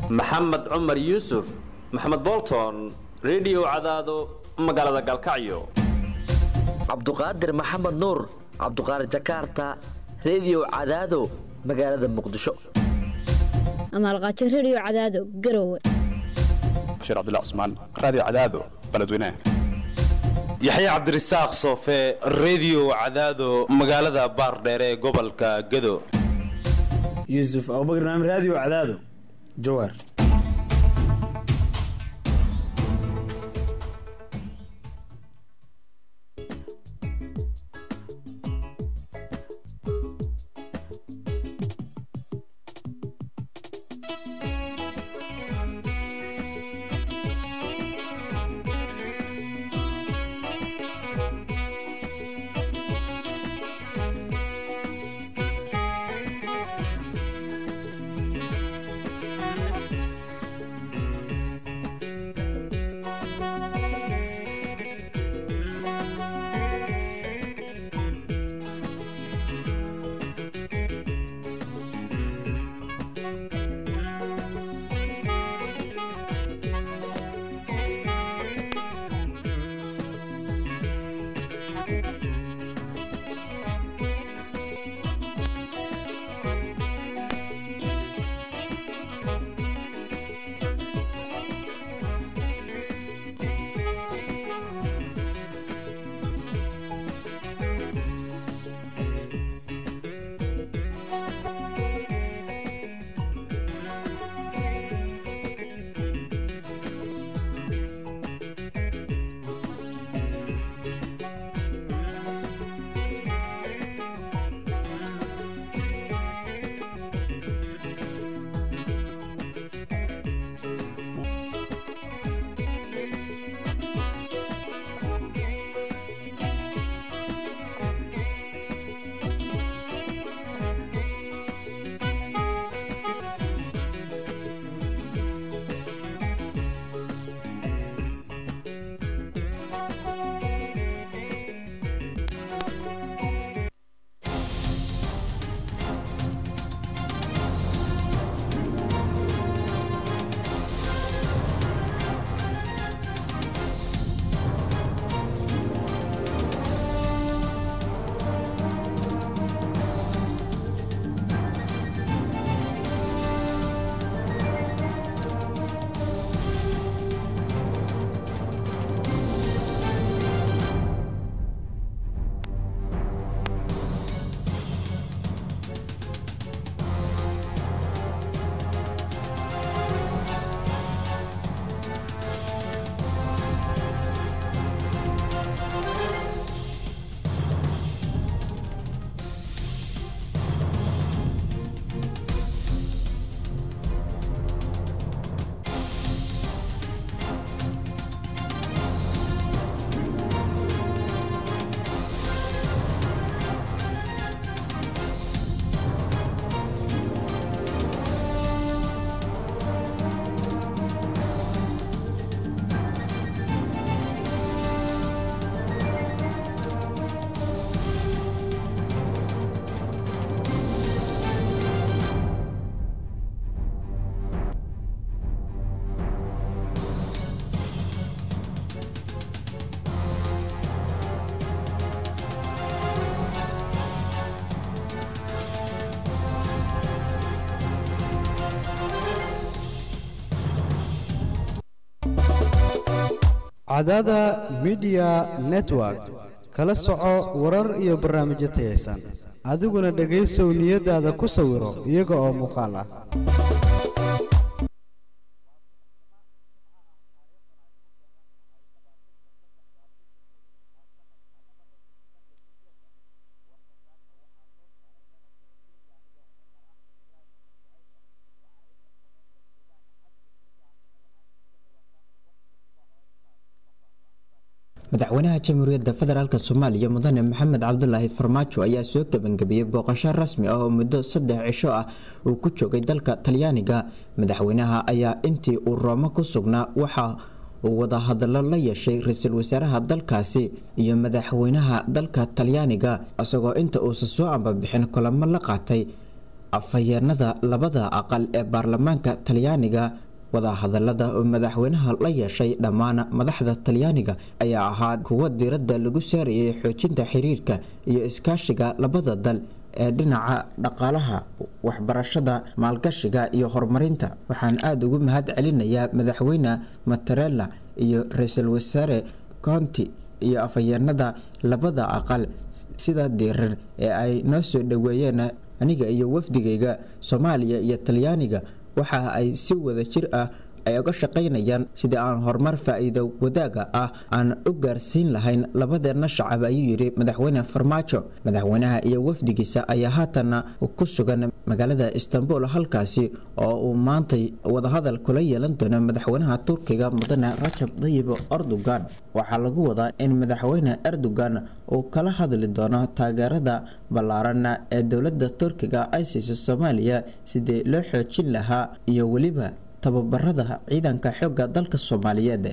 maxamed cumar yuusuf maxamed bolton redio cadaado magaalada galkacyo cabduqaadir maxamed nuur cabduqaadir jakarta redio cadaado magaalada muqdisho amaalqaajo redio cadaado garowe bashiir cabdilla cusmaan raadiyo cadaado beledweynaha yaxya cabdirasaaq soofe redio cadaado magaalada baardheere ee gobolka gado yuusuf abubakr naam raadiyo cadaado jawaar cadada midiya network kala soco warar iyo barnaamijyo tayaysan adiguna dhegaysow niyadaada ku sawiro iyaga oo muuqaal ah madaxweynaha jamhuuriyadda federaalk soomaaliya mudane maxamed cabdulaahi farmaajo ayaa soo gebangabiyey booqasho rasmi ah oo muddo saddex cisho ah uu ku joogay dalka talyaaniga madaxweynaha ayaa intii uu roomo ku sugnaa waxa uu wadahadalo la yeeshay ra-iisul wasaaraha dalkaasi iyo madaxweynaha dalka talyaaniga isagoo inta uusan soo ambabixin kulamo la qaatay afhayeenada labada aqal ee baarlamaanka talyaaniga wadahadalada oo madaxweynaha la yeeshay dhammaan madaxda talyaaniga ayaa ahaa kuwo diiradda lagu saarayay xoojinta xiriirka iyo iskaashiga labada dal ee dhinaca dhaqaalaha waxbarashada maalgashiga iyo horumarinta waxaan aada ugu mahad celinayaa madaxweyne matarella iyo ra-iisul wasaare conti iyo afhayeenada labada aqal sida diiran ee ay noo soo dhoweeyeen aniga iyo wafdigayga soomaaliya iyo talyaaniga waxa ay si wada jir ah ay uga shaqaynayaan sidii aan horumar faa-iido wadaaga ah aan u gaarsiin lahayn labadeenna shacab ayuu yidhi madaxweyne farmaajo madaxweynaha iyo wafdigiisa ayaa haatana ku sugan magaalada istanbul halkaasi oo uu maantay wadahadal kula yeelan doono madaxweynaha turkiga mudane rajab dayib erdogan waxaa lagu wadaa in madaxweyne erdogan uu kala hadli doono taageerada ballaaran ee dowladda turkiga ay siiso soomaaliya sidii loo xoojin lahaa iyo weliba tababarada ciidanka xoogga dalka soomaaliyeed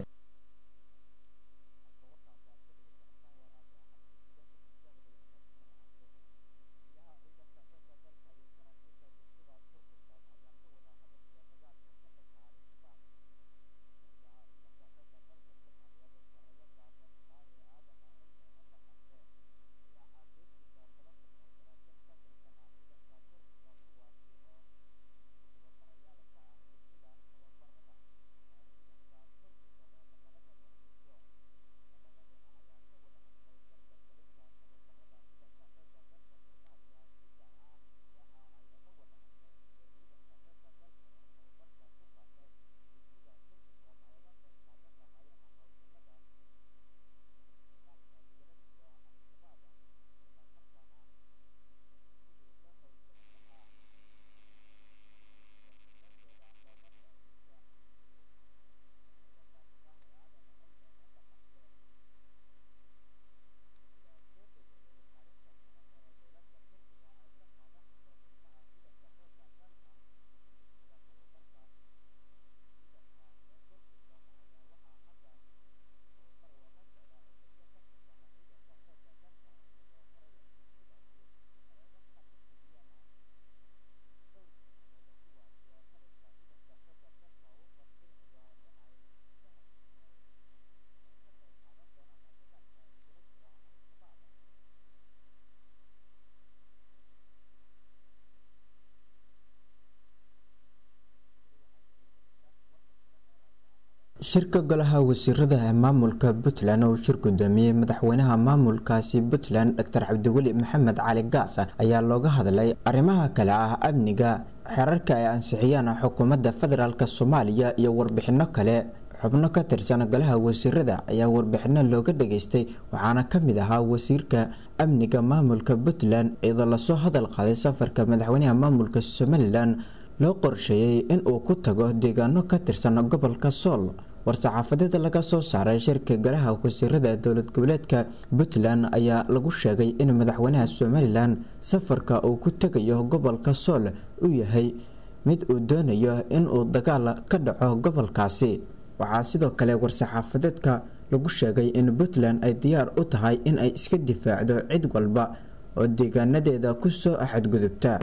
shirka golaha wasiirada ee maamulka puntland oo shir gudoomiyey madaxweynaha maamulkaasi puntland doctor cabdiweli maxamed cali gaasa ayaa looga hadlay arrimaha kale ah amniga xeerarka ay ansixiyaan xukuumadda federaalk soomaaliya iyo warbixino kale xubno ka tirsan golaha wasiirada ayaa warbixino looga dhageystay waxaana ka mid ahaa wasiirka amniga maamulka puntland iyadoo lasoo hadal qaaday safarka madaxweynaha maamulka somalilan loo qorsheeyey in uu ku tago deegaano ka tirsan gobolka sool war-saxaafadeeda laga soo saaray shirka golaha wasiirada dowlad goboleedka puntland ayaa lagu sheegay in madaxweynaha somalilan safarka uu ku tegayo gobolka sool uu yahay mid uu doonayo inuu dagaal ka dhaco gobolkaasi waxaa sidoo kale war-saxaafadeedka lagu sheegay in puntland ay diyaar u tahay in ay iska difaacdo cid walba oo deegaanadeeda kusoo xadgudubta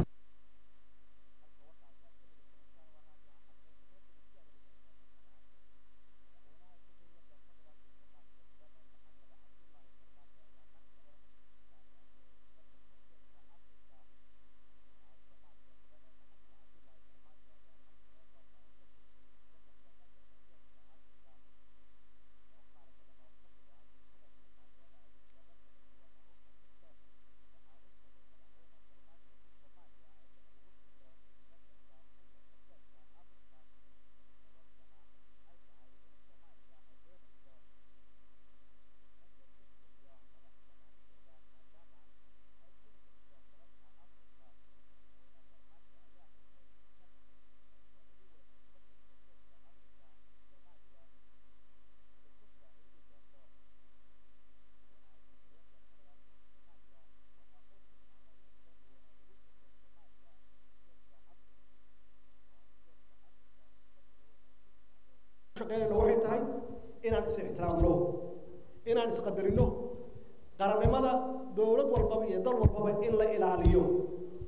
shaqeynayna waxay tahay inaan is ixtiraamno inaan isqadarino qarannimada dowlad walbaba iyo dal walbaba in la ilaaliyo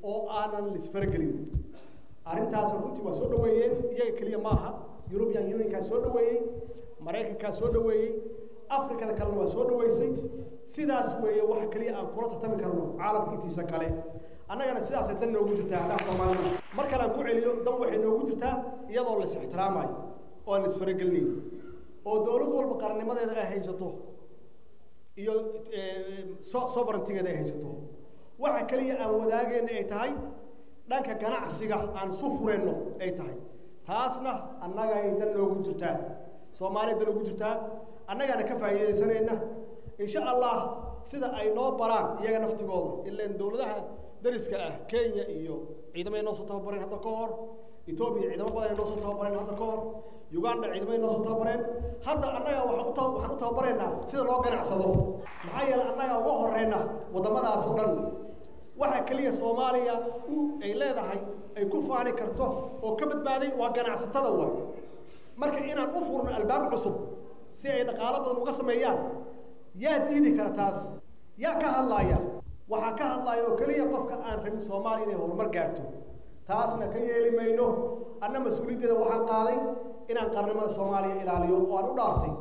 oo aanan lisfaragelin arrintaas runtii waa soo dhaweeyeen iyaga keliya maaha european unionkaa soo dhaweeyey maraykankaa soo dhaweeyey afrikada kalena waa soo dhaweysay sidaas weeye waxa keliya aan kula tartami karno caalamka intiisa kale annagana sidaasay dan noogu jirtaa haddaan soomaalida mar kale aan ku celiyo dan waxay noogu jirtaa iyadoo la is ixtiraamayo oo aan la isfaragelinayn oo dowlad walba qarannimadeeda ay haysato iyo sovereigntigeeda ay haysato waxa keliya aan wadaageenna ay tahay dhanka ganacsiga aan isu fureenno ay tahay taasna annagay dan noogu jirtaa soomaaliya dan noogu jirtaa annagaana ka faa'iidaysanayna insha allah sida ay noo baraan iyaga naftigooda ilaan dowladaha dariska ah kenya iyo ciidamay noo soo tababareen hadda ka hor etoobiya ciidamo badan ay noo soo tababareen hadda ka hor uganda ciidamay noo soo tababareen hadda annaga waxaan u taba- waxaan u tababaraynaa sida loo ganacsado maxaa yeelay annaga uga horeyna waddamadaas oo dhan waxa keliya soomaaliya u ay leedahay ay ku faani karto oo ka badbaaday waa ganacsatada waay marka inaan u furno albaab cusub si ay dhaqaalo badan uga sameeyaan yaa diidi kara taas yaa ka hadlaaya waxaa ka hadlaaya oo keliya qofka aan rabin soomaaliya inay horumar gaarto taasna ka yeeli mayno anna mas-uuliyaddeeda waxaan qaaday inaan qarnimada soomaaliya ilaaliyo oo aan u dhaartay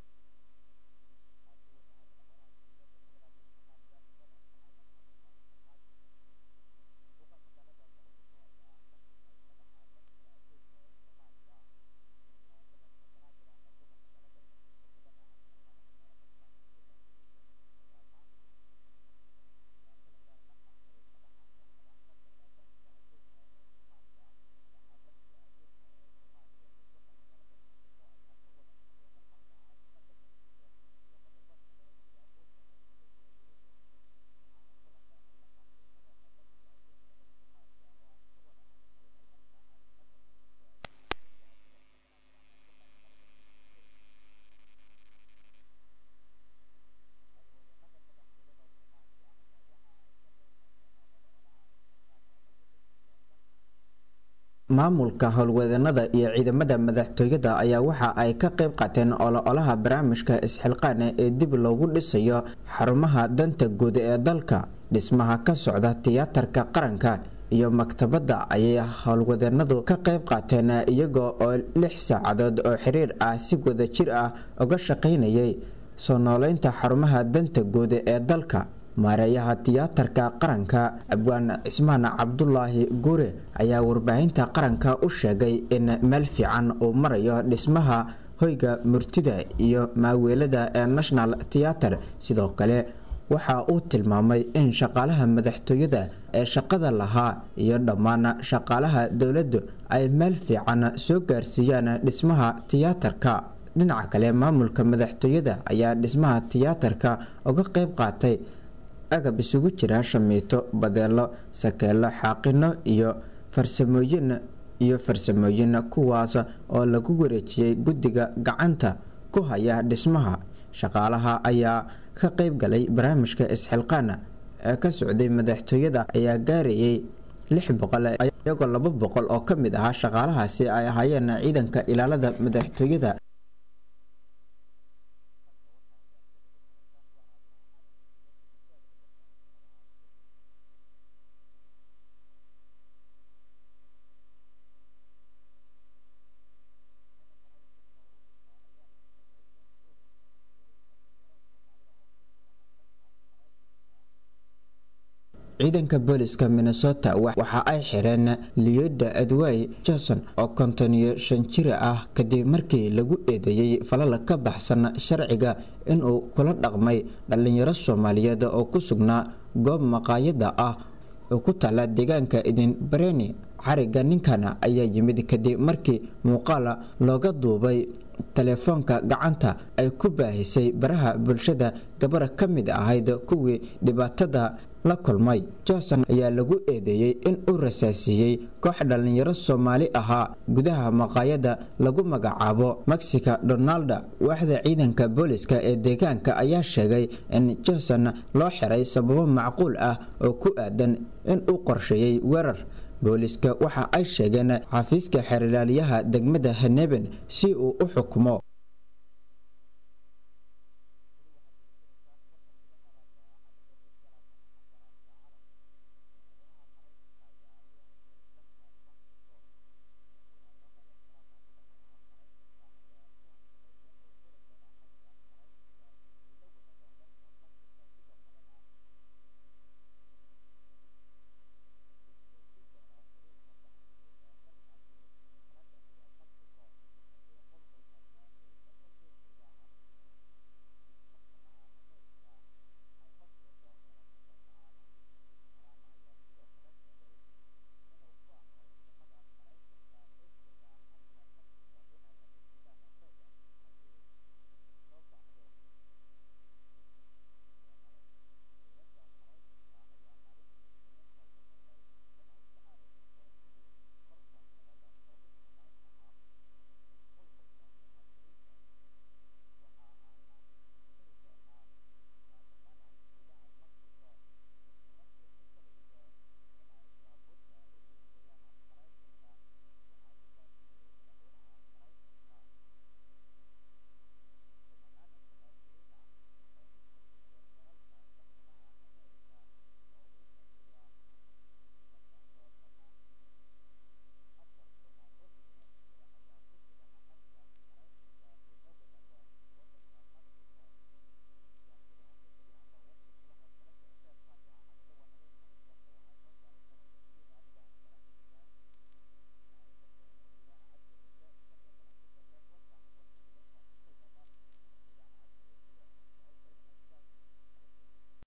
maamulka howlwadeennada iyo ciidamada madaxtooyada ayaa waxa ay ka qayb qaateen ololaha barnaamijka isxilqaane ee dib loogu dhisayo xarumaha danta guud ee dalka dhismaha ka socda tiyaatarka qaranka iyo maktabadda ayay howlwadeennadu ka qayb qaateen iyagoo oo lix saacadood oo xiriir ah si wada jir ah uga shaqaynayay soo nooleynta xarumaha danta guud ee dalka maareeyaha tiyaatarka qaranka abwaan cismaan cabdulaahi guure ayaa warbaahinta qaranka u sheegay in meel fiican uu marayo dhismaha hoyga murtida iyo maaweelada ee national theater sidoo kale waxa uu tilmaamay in shaqaalaha madaxtooyada ee shaqada lahaa iyo dhammaan shaqaalaha dowladdu ay meel fiican soo gaarsiiyaan dhismaha tiyaatarka dhinaca kale maamulka madaxtooyada ayaa dhismaha tiyaatarka uga qayb qaatay agab isugu jira shamiito badeelo sakeelo xaaqino iyo farsamooyin iyo farsamooyin kuwaas oo lagu wareejiyey guddiga gacanta ku haya dhismaha shaqaalaha ayaa ka qayb galay barnaamijka isxilqaana ee ka socday madaxtooyada ayaa gaarayay lix boqol iyagoo laba boqol oo ka mid ahaa shaqaalahaasi ay ahaayeen ciidanka ilaalada madaxtooyada ciidanka booliska minnesota waxa ay xireen leoda edway jason oo konton iyo shan jira ah kadib markii lagu eedeeyey falal ka baxsan sharciga inuu kula dhaqmay dhalinyaro soomaaliyeed oo ku sugnaa goob maqaayada ah oo ku taala deegaanka idin bareni xariga ninkana ayaa yimid kadib markii muuqaala looga duubay telefoonka gacanta ay ku baahisay baraha bulshada gabar ka mid ahayd kuwii dhibaatada la kulmay johnson ayaa lagu eedeeyey in uu rasaasiiyey koox dhallinyaro soomaali ahaa gudaha maqaayada lagu magacaabo mexica donalda waaxda ciidanka booliska ee deegaanka ayaa sheegay in johnson loo xiray sababo macquul ah oo ku aadan in uu qorsheeyey weerar booliska waxa ay sheegeen xafiiska xeerlaaliyaha degmada haneben si uu u xukumo